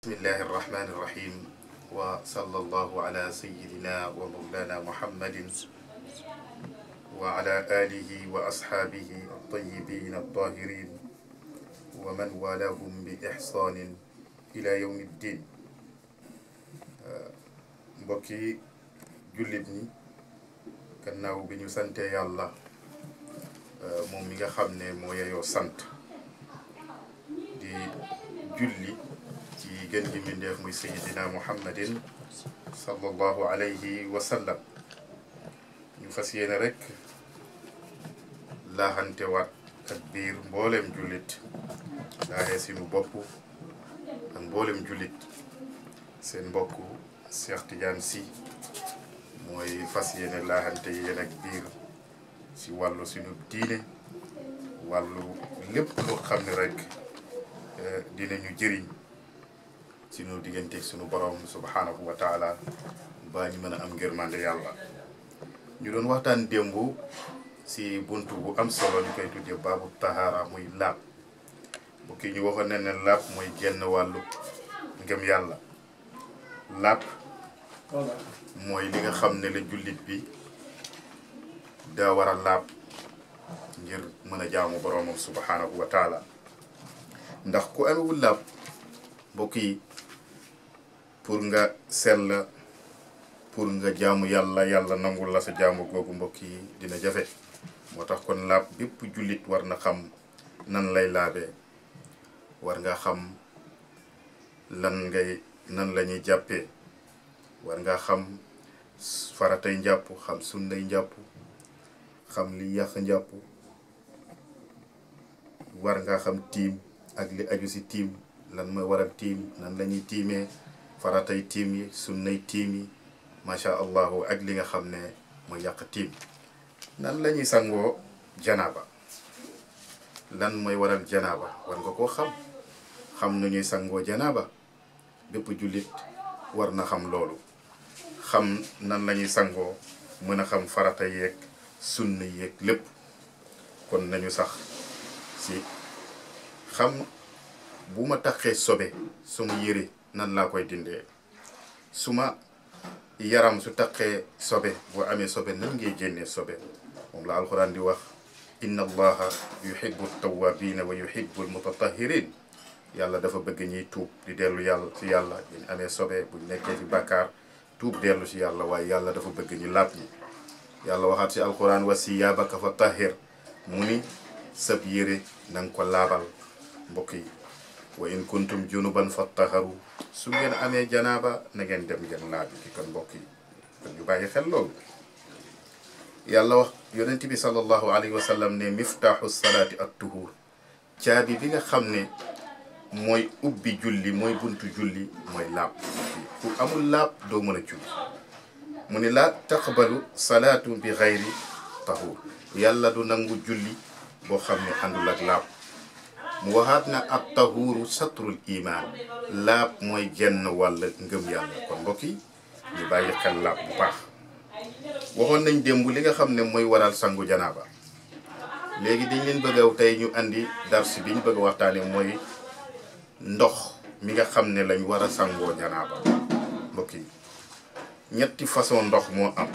bismillahi irrahmani irrahim wa sallallahu ala sayidina wa mawlana muhammadin wa ala alihi wa ashaabihi altayibin altahirin wa man walahum bi ixsanin ila yawmi ddin mbokki jullit ñi gannaaw bi ñu sante yàlla moom mi nga xam ne moo yeyoo sant di julli ci gën gi mbindeef muy sayidina muhammadin sallallahu alayhi wa sallam ñu fas yéene rek laaxante waat ak biir mboolem jullit laaxee sinu bopp ak mboolem jullit seen mbokk Cheikh Tidiane Sy mooy fas yéene laaxante yéen ak biir ci wàllu sunu diine wàllu lépp loo xam ne rek dinañu jëriñ sunu diggante sunu borom subhanahu wa taala ba ñu mën a am ngërmande yàlla ñu doon waxtaan démb si buntu bu am solo ñu koy tuddee baabu tahaara muy laab bu kii ñu waxoon ne ne laab mooy genn wàllu ngëm yàlla laab mooy li nga xam ne la jullit bi daa war a laab ngir mën a jaamu boromam subhanahu wa taala ndax ku amewul laab mbokk yi pour nga sell pour nga jaamu yàlla yàlla nangul la sa jaamu googu mbokk yi dina jafe moo tax kon laab bépp jullit war na xam nan lay laabee war nga xam lan ngay nan la ñuy jàppee war nga xam faratay njàpp xam sunnay njàpp xam li yàq njàpp war nga xam tiim ak li aju si tiim lan mooy waral tiim nan la ñuy tiimee faratay tiim yi sunnay tiim yi macha allahu ak li nga xam ne mooy yàq tiim nan la ñuy sangoo janaaba lan mooy waral janaaba war nga koo xam xam nu ñuy sangoo janaaba bépp jullit war na xam loolu xam nan la ñuy sangoo mën a xam farata yeeg sunna yeeg lépp kon nañu sax si xam bu ma taxee sobe suma yére nan laa koy dindee suma yaram su taqee sobe boo amee sobe nan ngay génnee sobe moom la alxuraan di wax inna allaha yuhibbu tawabina wa yuhibbu almutatahirin yàlla dafa bëgg ñiy tuub di dellu yàlla ci yàlla buñ amee sobe buñ nekkee ci bàkkaar tuub dellu ci yàlla waaye yàlla dafa bëgg ñi laab ñi yàlla waxaat ci alxuraan wa siyaabaka fa tahir mu ni sab yére na nga ko laabal mbokk yi wa in kuntum junuban fattaharu su ngeen amee janaaba na ngeen dem ngeen laabi ki kon mbokk yi kon ñu bàyyi xel loolu yàlla wax yonent bi sallallahu alayhi wa sallam ne miftaaxu salaati at tuhur caabi bi nga xam ne mooy ubbi julli mooy buntu julli mooy laab ku amul laab doo mën a julli mu ne laa taqbalu salaatu bi xayri tahur yàlla du nangu julli boo xam ne àndul ak laab mu waxaat na ab tahuuru satrul imaan laab mooy genn wàll ngëm yàlla kon mbokk yi ñu bàyyi xel laab bu baax waxoon nañ démb li nga xam ne mooy waral sangu janaaba léegi dañ leen bëgg a tey ñu andi dars bi ñu bëgg a waxtaane mooy ndox mi nga xam ne lañ war a sangoo janaaba mbokk yi ñetti façon ndox moo am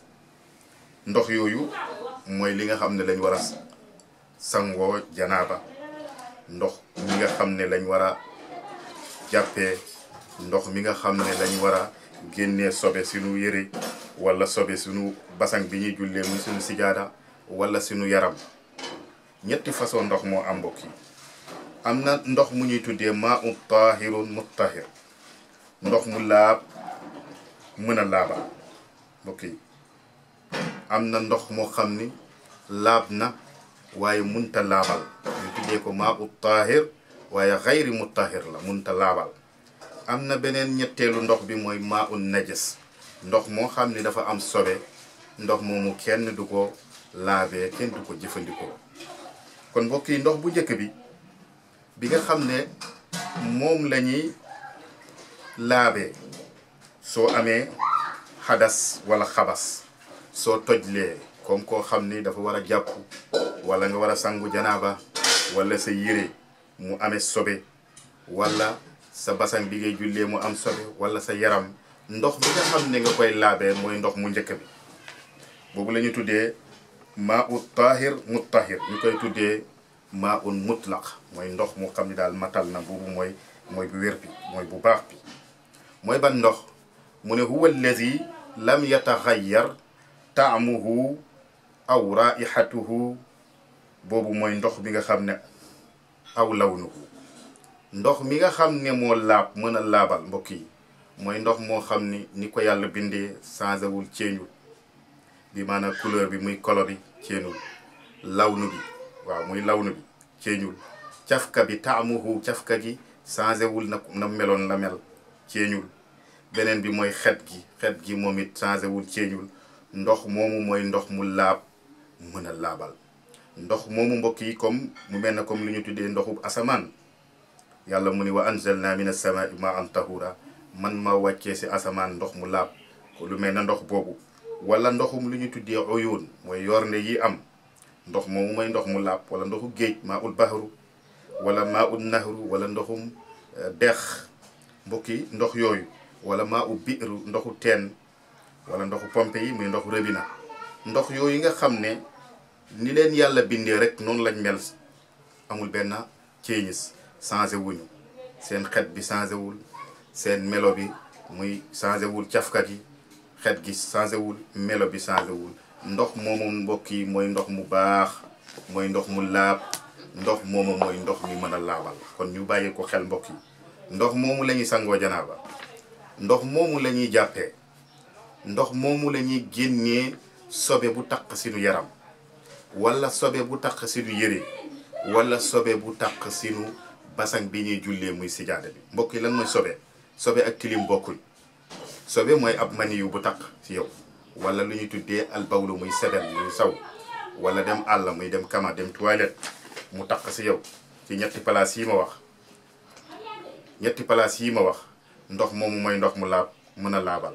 ndox yooyu mooy li nga xam ne lañ war a sangoo janaaba ndox mi nga xam ne lañ war a jàppee ndox mi nga xam ne lañ war a génnee sobe sunu yëre wala sobe sunu basang bi ñuy jullee muy sunu sijaada wala sunu yaram ñetti façon ndox moo am mbokk yi am na ndox mu ñuy tuddee maa u taahirun muttahir ndox mu laab mën a laabal mbokk yi am na ndox moo xam ni laab na waaye munta laabal ñu tuddee ko maa u taahir waaye xayri muttahir la munta laabal am na beneen ñetteelu ndox bi mooy maa u najas ndox moo xam ni dafa am sobe ndox moomu kenn du ko laabee kenn du ko jëfandikoo kon mbokk yi ndox bu njëkk bi bi nga xam ne moom la ñuy laabee soo amee xadas wala xabas soo tojlee comme koo xam ni dafa war a jàpp wala nga war a sangu janaaba wala sa yére mu amee sobe wala sa basan bi ngay jullee mu am sobe wala sa yaram ndox mi nga xam ne nga koy laabee mooy ndox mu njëkk bi boobu la ñu tuddee maa ut tahir mutahir ñu koy tuddee maa un mutlaq mooy ndox mu xam ne daal matal na boobu mooy mooy bu wér bi mooy bu baax bi mooy ban ndox mu ne huwa allazi lam yataxayyar taamuhu aw raihatuhu boobu mooy ndox bi nga xam ne aw lawnuhu ndox mi nga xam ne moo laab mën a laabal mbokk yi mooy ndox moo xam ni ni ko yàlla bindee changé wul ceeñul bi maanaam couleur bi muy kolo bi ceeñul lawnu bi waaw muy lawnu bi ceeñul cafka bi taamuhu cafka gi changé wul na na meloon la mel ceeñul beneen bi mooy xet gi xet gi moom it changé wul ceeñul ndox moomu mooy ndox mu laab mën a laabal ndox moomu mbokk yi comme mu mel ne comme lu ñu tuddee ndoxu asamaan yàlla mu ni wa anzalna min as-samaa'i ma'an tahura man ma wàccee si asamaan ndox mu laab ko lu mel ne ndox boobu wala ndoxum lu ñu tuddee uyuun mooy yornde yi am ndox moomu mooy ndox mu laab wala ndoxu géej maa ul bahru wala maa ul nahru wala ndoxum dex mbokk yi ndox yooyu wala maa u biiru ndoxu teen wala ndoxu pompe yi muy ndoxu rëbina ndox yooyu nga xam ne ni leen yàlla bindee rek noonu lañ mel amul benn ceeñis changé wuñu seen xet bi changé wul seen melo bi muy changé wul cafka gi xet gi changé wul melo bi changé wul ndox moomu mbokk yi mooy ndox mu baax mooy ndox mu laab ndox moomu mooy ndox mi mën a laabal kon ñu bàyyi ko xel mbokk yi ndox moomu la ñuy sangoo janaaba ndox moomu la ñuy jàppee ndox moomu la ñuy génnee sobe bu taq sinu yaram wala sobe bu taq sinu yëre wala sobe bu taq sinu basang bi ñuy jullee muy sijaada bi mbokk yi lan mooy sobe sobe ak tilim bokkuñ sobe mooy ab maniyu bu taq ci yow wala lu ñuy tuddee albawlu muy sebel muy saw wala dem àll muy dem kama dem toilette mu taq ci yow ci ñetti place yi ma wax ñetti place yi ma wax ndox moomu mooy ndox mu laab mën a laabal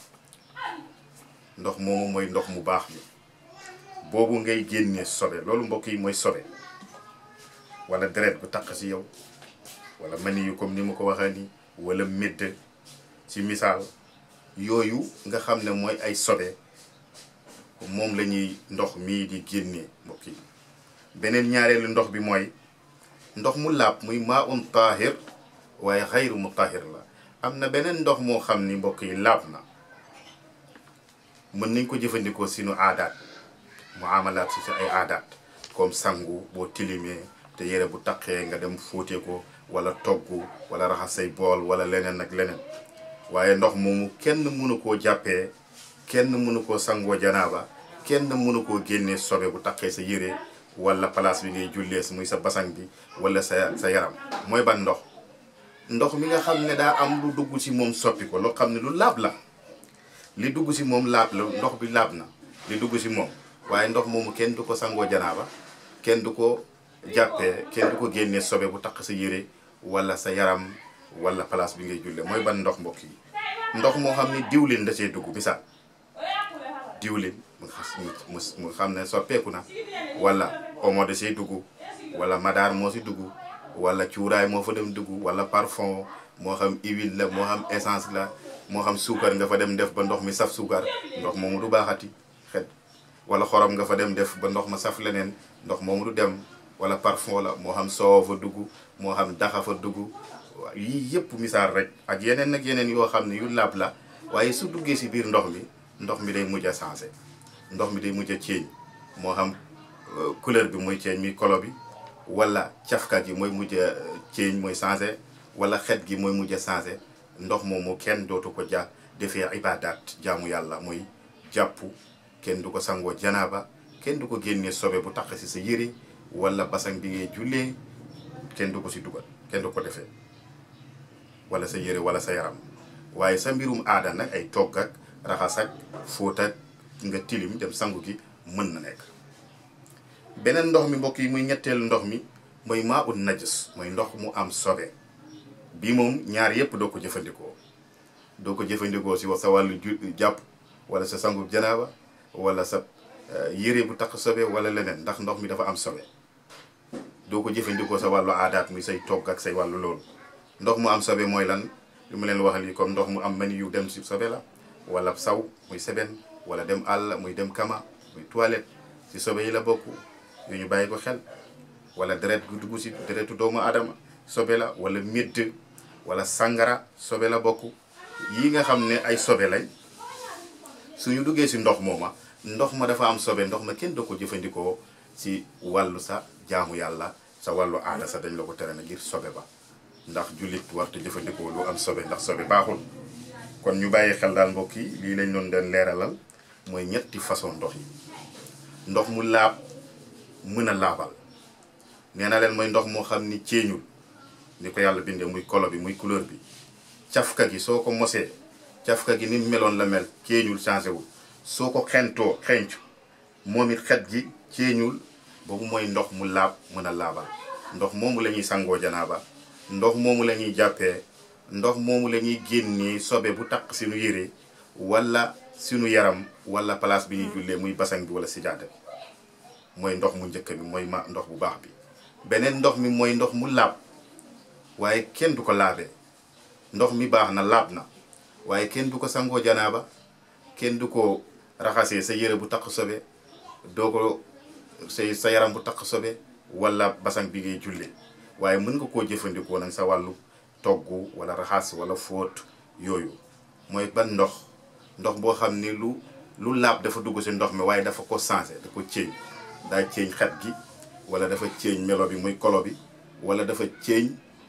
ndox moomu mooy ndox mu baax mi boobu ngay génnee sobe loolu mbokk yi mooy sobe wala deret bu taq ci yow wala mani yu comme ni ma ko waxee ni wala médd ci misaal yooyu nga xam ne mooy ay sobe moom la ñuy ndox mii di génnee mbokk yi beneen ñaareelu ndox bi mooy ndox mu laab muy maa un taahir waaye xayru mu taahir la am na beneen ndox moo xam ni mbokk yi laab na mën nañ ko jëfandikoo sinu aadaat mu amalaat si si ay aadaat comme sangu boo tilimee te yére bu taqee nga dem fóote ko wala togg wala raxas say bool wala leneen ak leneen waaye ndox moomu kenn mënu koo jàppee kenn mënu koo sangoo janaaba kenn mënu koo génnee sobe bu taqee sa yére wala place bi ngay jullee muy sa basang bi wala sa sa yaram mooy ban ndox ndox mi nga xam ne daa am lu dugg ci moom soppi ko loo xam ne lu laab la li dugg ci moom laab la ndox bi laab na li dugg ci moom waaye ndox moomu kenn du ko sangoo janaaba kenn du ko jàppee kenn du ko génnee sobe bu taq sa yére wala sa yaram wala place bi ngay julle mooy ban ndox mbokk yi ndox moo xam ni diwlin da cee dugg misaal diwlin mu mu xam ne soppeeku na wala omo da cee dugg wala madaar moo si dugg wala cuuraay moo fa dem dugg wala parfum moo xam huile la moo xam essence la moo xam suukar nga fa dem def ba ndox mi saf suukar ndox moomu du baaxati xet wala xorom nga fa dem def ba ndox ma saf leneen ndox moomu du dem wala parfum la moo xam soow fa dugg moo xam daxa fa dugg yii yëpp misaal rek ak yeneen ak yeneen yoo xam ne yu laab la waaye su duggee si biir ndox mi ndox mi day mujj a changé ndox mi day mujj a ceeñ moo xam couleur bi mooy ceeñ mi kolo bi wala cafka gi mooy mujj a ceeñ mooy changé wala xet gi mooy mujj a changé ndox moomu kenn dootu ko ja defee ibadat jaamu yàlla muy jàpp kenn du ko sangoo janaaba kenn du ko génnee sobe bu taq si sa yére wala basang bi ngay jullee kenn du ko si dugal kenn du ko defee wala sa yére wala sa yaram waaye sa mbirum aada nag ay togg ak raxas ak fóot ak nga tilim dem sangu gi mën na nekk beneen ndox mi mbokk yi muy ñetteelu ndox mi mooy maa ut najis mooy ndox mu am sobe bii moom ñaar yépp doo ko jëfandikoo doo ko jëfandikoo si sa wàllu jàpp wala sa sangu janaaba wala sa yére bu tax sobe wala leneen ndax ndox mi dafa am sobe doo ko jëfandikoo sa wàllu aadaat muy say togg ak say wàllu loolu ndox mu am sobe mooy lan li mu leen wax lii comme ndox mu am mani yu dem si sobe la wala saw muy seben wala dem àll muy dem kama muy toilette si sobe yi la bokk yu ñu bàyyi ko xel wala deret gu dugg si deretu doomu aadama sobe la wala médd wala sangara sobe la bokk yi nga xam ne ay sobe lañ suñu duggee si ndox mooma ndox ma dafa am sobe ndox ma kenn doo ko jëfandikoo si wàllu sa jaamu yàlla sa wàllu aada sa dañ la ko tere na ngir sobe ba ndax jullit warta jëfandikoo lu am sobe ndax sobe baaxul kon ñu bàyyi xel daal mbokk yi lii lañ doon den leeralal mooy ñetti façon ndox yi ndox mu laab mën a laabal nee na leen mooy ndox moo xam ni ceeñul ni ko yàlla bindee muy kolo bi muy couleur bi cafka gi soo ko mosee cafka gi ni meloon la mel ceeñul changé wul soo ko xentoo xencu moom it xet gi ceeñul boobu mooy ndox mu laab mën a laabal ndox moomu la ñuy sangoo janaaba ndox moomu la ñuy jàppee ndox moomu la ñuy génnee sobe bu taq sinu yére wala sinu yaram wala place bi ñuy jullee muy basang bi wala sijaada bi mooy ndox mu njëkk bi mooy ma ndox bu baax bi beneen ndox mi mooy ndox mu laab waaye kenn du ko laabee ndox mi baax na laab na waaye kenn du ko sangoo janaaba kenn du ko raxasee sa yére bu taq sobe doo ko say sa yaram bu taq sobe wala basang bi ngay jullee waaye mën nga koo jëfandikoo nag sa wàllu togg wala raxas wala fóot yooyu mooy ban ndox ndox boo xam ni lu lu laab dafa dugg si ndox mi waaye dafa ko changé da ko ceeñ daa ceeñ xet gi wala dafa ceeñ melo bi muy kolo bi wala dafa ceeñ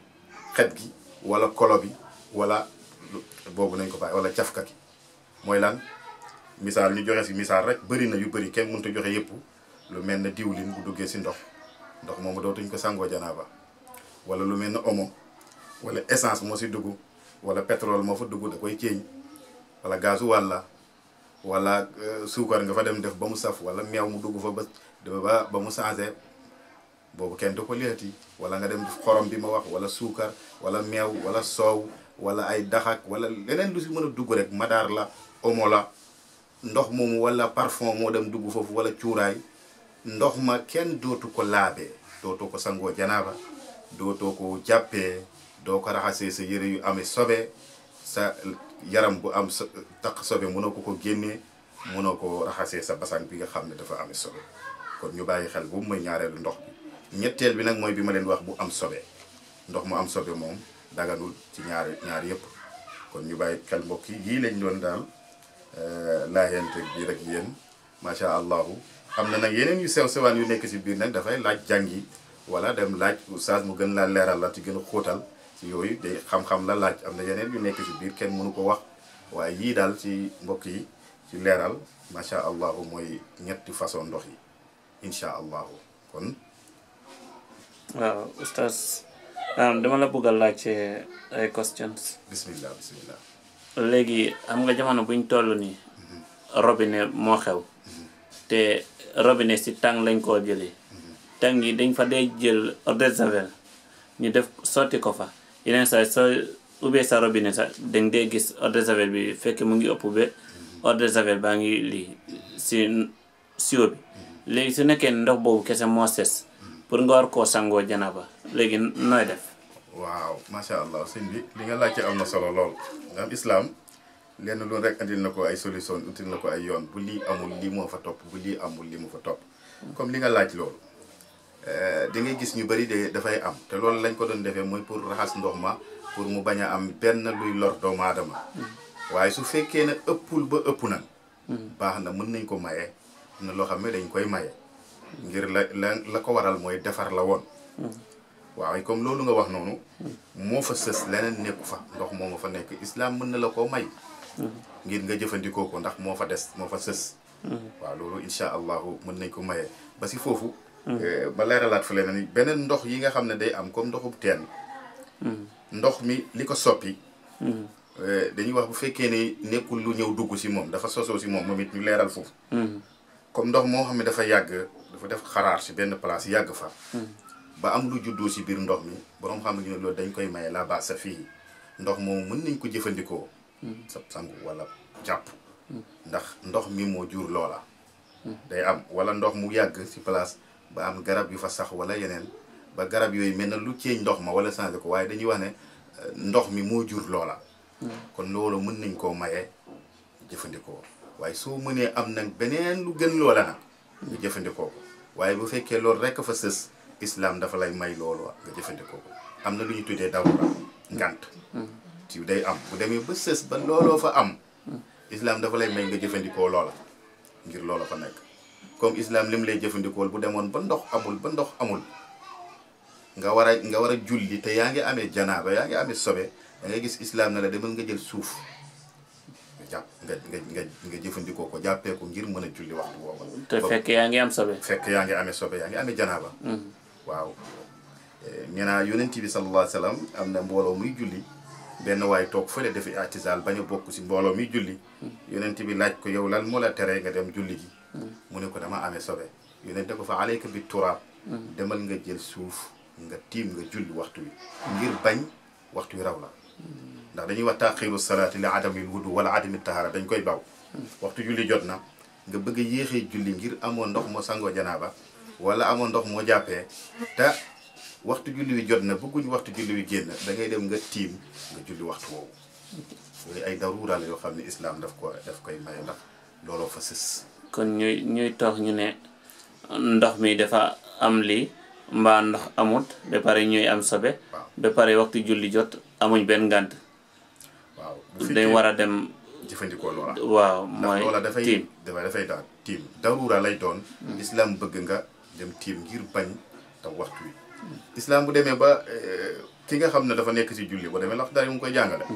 xet gi wala kolo bi wala boobu nañ ko bàyyi wala cafka gi mooy lan misaal ñu joxe si misaal rek bëri na yu bëri kenn mënut a joxe yëpp lu mel ne diwlin bu duggee si ndox ndox moomu dootuñ ko sangoo janaaba wala lu mel ne omo wala essence moo si dugg wala pétrole moo fa dugg da koy ceeñ wala gazu wàlla wala suukar nga fa dem def ba mu saf wala meew mu dugg fa ba ba ba mu changé boobu kenn du ko leeti wala nga dem xorom bi ma wax wala suukar wala meew wala soow wala ay daxak wala leneen lu si mën a dugg rek madaar la omo la ndox moomu wala parfum moo dem dugg foofu wala cuuraay ndox ma kenn dootu ko laabee dootoo ko sangoo janaaba dootoo ko jàppee doo ko raxasee sa yëre yu amee sobe sa yaram bu am taq sobe mënoo ko ko génnee mënoo ko raxasee sa basang bi nga xam ne dafa amee sobe kon ñu bàyyi xel boobu mooy ñaareelu ndox bi ñetteel bi nag mooy bi ma leen wax bu am sobe ndox mu am sobe moom daganul ci ñaari ñaari yëpp kon ñu bàyyi xel mbokk yi yii lañ doon daal laayante biir ak yéen macha allahu am na nag yeneen yu sew sewaan yu nekk si biir nag dafay laaj jàngi wala dem laaj oustaz mu gën laa leeral la ci gën a xóotal ci yooyu day xam-xam la laaj am na yeneen yu nekk si biir kenn mënu ko wax waaye yii daal ci mbokk yi ci leeral macha allahu mooy ñetti façon ndox yi incha allahu kon. waaw oustaz dama la bëgg a laaj ay questions. bismillah bismillah. léegi xam nga jamono buñ toll nii. robinet moo xew. te robinet si tàng lañ koo jëlee. tàng yi dañ fa dee jël eau de javel ñu def sotti ko fa yeneen saa soo ubbee sa robinet sax dañ dee gis eau de javel bi fekk mu ngi ëpp ba eau de javel baa ngi lii si siwo bi léegi su nekkee ndox boobu kese moo ses pour nga war koo sangoo janaba léegi nooy def waaw macha allah sëñ bi li nga laajte am na solo lool nga am islam lenn loolu rek andil na ko ay solution util na ko ay yoon bu lii amul lii moo fa topp bu lii amul lii moo fa topp comme li nga laaj loolu da ngay gis ñu bëri de dafay am te loolu lañ ko doon defee mooy pour raxas ndox ma pour mu bañ a am benn luy lor doomu aadama waaye su fekkee ne ëppul ba ëpp nag baax na mën nañ ko maye am na loo xam ne dañ koy maye ngir la la la ko waral mooy defar la woon waaw comme loolu nga wax noonu moo fa sës leneen nekku fa ndox moo ma fa nekk islam mën na la koo may ngir nga jëfandikoo ko ndax moo fa des moo fa sës waaw loolu insha allahu mën nañ ko maye ba si foofu ba leeralaat fa leneen ni beneen ndox yi nga xam ne day am comme ndoxub teen ndox mi li ko soppi dañuy wax bu fekkee ne nekkul lu ñëw dugg si moom dafa sosoo si moom moom it ñu leeral foofu comme ndox moo xam ne dafa yàgg dafa def xaraar si benn place yàgg fa ba am lu juddoo si biir ndox mi borom xam ne loolu dañ koy maye la ba sa fii ndox moom mën nañ ko jëfandikoo sa sangu wala jàpp ndax ndox mi moo jur loola day am wala ndox mu yàgg si place ba am garab yu fa sax wala yeneen ba garab yooyu mel na lu ceeñ ndox ma wala changé ko waaye dañuy wax ne ndox mi moo jur loola kon loolu mën nañ koo maye jëfandikoo waaye soo mënee am nag beneen lu gën loola nag nga jëfandikoo ko waaye bu fekkee loolu rekk fa sës islam dafa lay may loolu nga jëfandikoo ko am na lu ñu tuddee darura ngant ci day am bu demee ba sës ba looloo fa am islam dafa lay may nga jëfandikoo loola ngir loola fa nekk comme islam lim lay jëfandikool bu demoon ba ndox amul ba ndox amul nga war a nga war a julli te yaa ngi amee janaaba yaa ngi amee sobe da ngay gis islam na la demal nga jël suuf nga jàpp nga nga nga nga jëfandikoo ko jàppee ko ngir mën a julli waxtu boobu te fekk yaa ngi am sobe fekk yaa ngi amee sobe yaa ngi amee janaaba waaw nee naa yonent bi sallallahu alayhi wa sallam am na mbooloo muy julli benn waay toog fële defi atisaal bañ a bokk si mbooloo muy julli yonent bi laaj ko yow lan moo la teree nga dem julli ji mu ne ko dama amee sobe yonent ko fa alayka bi turaab demal nga jël suuf nga tiim nga julli waxtu wi ngir bañ waxtu wi raw la ndax dañuy wax taxiru salaati li adamil wudu wala adami tahara dañ koy baw waxtu julli jot na nga bëgg a yéexee julli ngir amoo ndox moo sangoo janaaba wala amoo ndox moo jàppee te waxtu julli wi jot na bëgguñ waxtu julli wi génn da ngay dem nga tiim nga julli waxtu woowu yooyu ay daruura la yoo xam ne islam daf ko daf koy maye ndax looloo fa sës kon ñuy ñuy toog ñu ne ndox mi dafa am lii mbaa ndox amut ba pare ñuy am sobe waaw ba pare waxtu julli jot amuñ benn ngànt waaw bu dañ fekkee war a dem jëfandikoo loola waaw ndax mooy loola dafay tiim dafay dafay daal tiim daruura lay doon islam bëgg nga dem tiim ngir bañ te waxtu wi islam bu demee ba eh, ki nga xam ne dafa nekk ci julli bu demee ndax daal mu ngi koy jàngale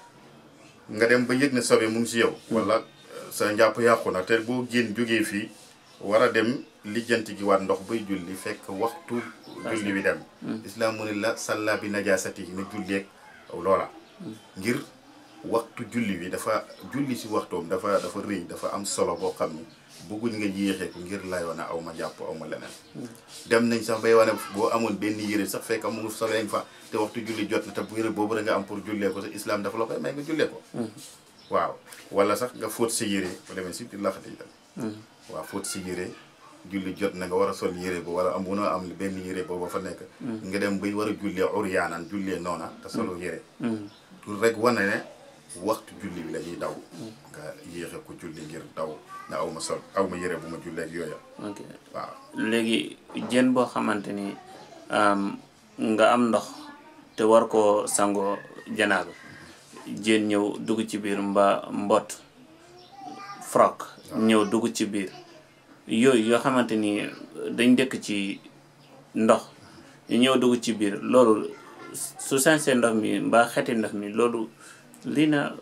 nga dem ba yëg ne sobe mu ngi ci yow wala eh, sa njàpp yàqu na te boo génn jógee fii war a dem lijjanti gi waat ndox bay julli fekk waxtu julli wi dem islam mu ne la salla bi najaasati na julleeg loola ngir waxtu julli wi dafa julli si waxtoom dafa dafa rëy dafa am solo boo xam ni bëgguñ nga yéexee ko ngir layoo na aw ma jàpp aw ma leneen dem nañ sax bay wane boo amoon benn yére sax fekk amu sobeeñ fa te waxtu julli jot na te bu yére boobu da nga am pour jullee ko te islam dafa la koy may nga jullee ko waaw wala sax nga fóot sa yére bu demee si biir laxati tam waaw fóot sa yére julli jot na nga war a sol yére bo wala am munoo am benn yére booba fa nekk nga dem bay war a jullee uryaanan jullee noona te solo yére pour rek wane ne waxtu julli bi la ñuy daw nga yéexe ko julli ngir daw na aw ma sol aw ma yére bu ma jullee ak yooya ok waaw léegi jën boo xamante ni am, nga am ndox te war koo sangoo janaaba jën ñëw dugg ci biir mba mbott frog ñëw dugg ci biir yooyu yoo xamante ni dañ dëkk ci ndox ñu ñëw dugg ci biir loolu su sensee ndox mi mbaa xeti ndox mi loolu lii na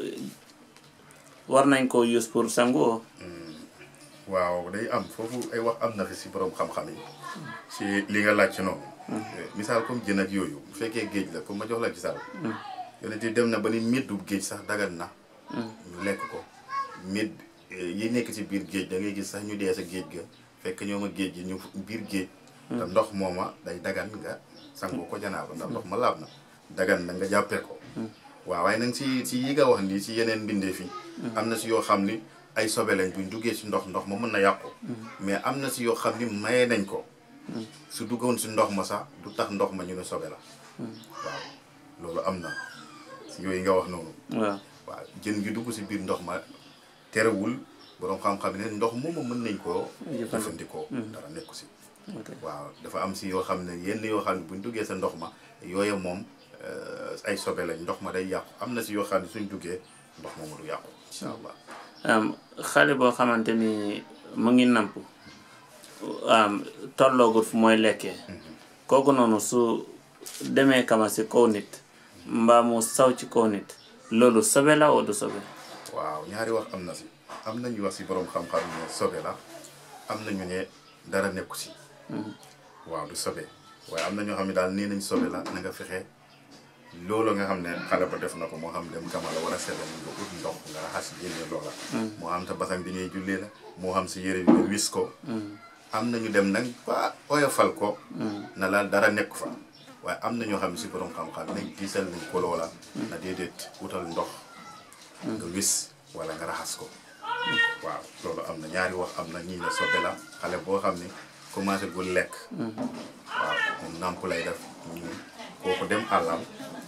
war nañ ko use pour sangoo waaw day am foofu ay wax am na fi si borom xam-xam yi si li nga laaj ci noonu misaal comme jën ak yooyu bu fekkee géej la comme ma jox la misaal yonent yi dem na ba ni meddu géej sax dagan na ñu lekk ko med yi nekk ci biir géej da ngay gis sax ñu dee sa géej ga fekk ñoom a géej gi ñu biir géej te ndox mooma day dagan nga sangoo ko janaaba ndax ndox ma laab na dagan na nga jàppee ko waaw waaye nag si si yi nga wax nii si yeneen mbindeef yi am na si yoo xam ni ay sobe lañ buñ duggee si ndox ndox ma mën na yàqu mais am na si yoo xam ni maye nañ ko su duggoon si ndox ma sax du tax ndox ma ñu ne sobe la waaw loolu am na si yooyu nga wax noonu waaw waaw jën gi dugg si biir ndox ma terewul boroom xam-xam ne ndox moomu mën nañ koo jëfandikoo dara nekku si ok waaw dafa am si yoo xam ne yenn yoo xam ne buñ duggee sa ndox ma yooya moom euh, ay sobe lañ ndox ma day yàqu am na si yoo xam ne suñ duggee ndox moomu du yàqu incha allah am xale boo xamante ni mu ngi namp am tolloogut fu mooy lekkee kooku noonu su demee kama si kaw nit mbaa mu saw ci kaw nit loolu sobe la wala du sobe waaw ñaari wax am na si am nañu wax si borom xam-xam ne sobe la am nañu ne dara nekku si waaw du sobe waaye am na ñoo xam ne daal nee nañ sobe la na nga fexe loolu nga xam ne xale ba def na ko moo xam dem kama la war a sell nga ut ndox nga raxas génne loola moo xam te basan bi ñuy jullee la moo xam si yére bi nga wis ko am nañu dem nag ba oyofal ko na la dara nekku fa waaye am na ñoo xam ne si borom xam-xam nañ diisal nañ ko loola na déedéet utal ndox nga wis wala nga raxas ko waaw loolu am na ñaari wax am na ñii ne sobe la xale boo xam ne commencé gu lekk waaw moom nàmp lay def ñu kooku dem àllam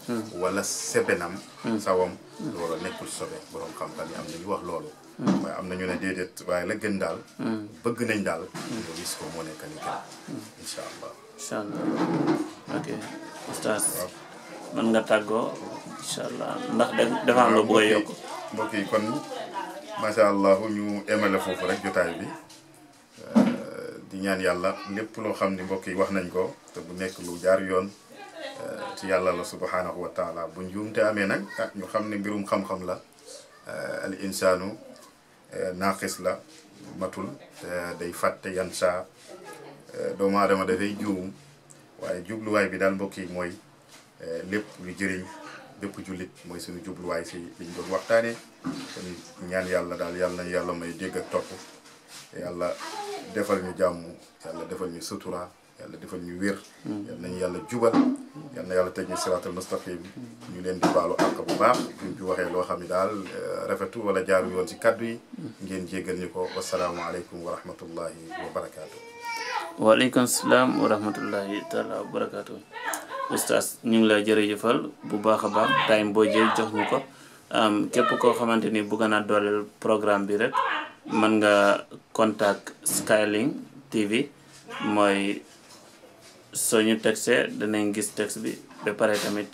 wala sebenam sawam loolu nekkul sobe borom xam-xam yi am na ñu wax loolu waaye am na ñu ne déedéet waaye la gën daal bëgg nañ daal nga gis ko moo nekk ni gën incha allah incha allah ok oustaz mën nga tàggoo incha allah ndax dafa am loo bëgg a yokk mbokk yi kon macha allah ñu emale foofu rek jotaay bi di ñaan yàlla lépp loo xam ni mbokk yi wax nañ ko te bu nekk lu jaar yoon ci yàlla la subhanahu wa taala bu njuumte amee nag ah ñu xam ne mbirum xam-xam la al insaanu naaqis la matul te day fàtte yan saa doomu aadama dafay juum waaye jubluwaay bi daal mbokk yi mooy lépp lu jëriñ bépp jullit mooy suñu jubluwaay si liñ doon waxtaanee kon ñaan yàlla daal yàlla nañu yàlla may dégg ak topp yàlla defal ñu jàmm yàlla defal ñu sutura yàlla defal ñu wér yàlla nañu yàlla jubal yàlla na yàlla teg ñu siraatal mustaqim ñu leen di baalu àq bu baax buñ ci waxee loo xam ne daal rafetu wala jaaru yoon si kaddu yi ngeen jéggal ñu ko wasalaamualeykum wa rahmatullahi wa barakaatu. waaleykum salaam wa rahmatullahi taala wa barakaatu. oustaz ñu ngi lay jërëjëfal bu baax a baax time boo jël jox ñu ko képp koo xamante ni bëgg naa dooleel programme bi rek mën nga contact Skylink TV mooy soo ñu textee danañ gis texte bi ba pare tamit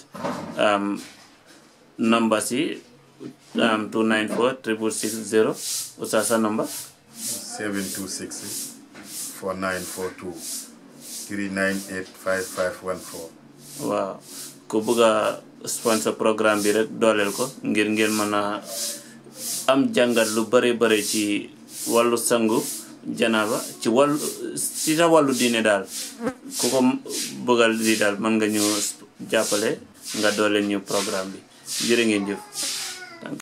number si 294 660 oustaz sa number 726 4942 398 5514 waaw ku bëgg a sponsor programme bi rek dooleel ko ngir ngeen mën a am jàngat lu bare bare ci wàllu sangu janaaba ci wàllu ci sa wàllu diine daal ku ko bëggal di daal mën nga ñu jàppale nga dooleel ñu programme bi jërë ngeen jëf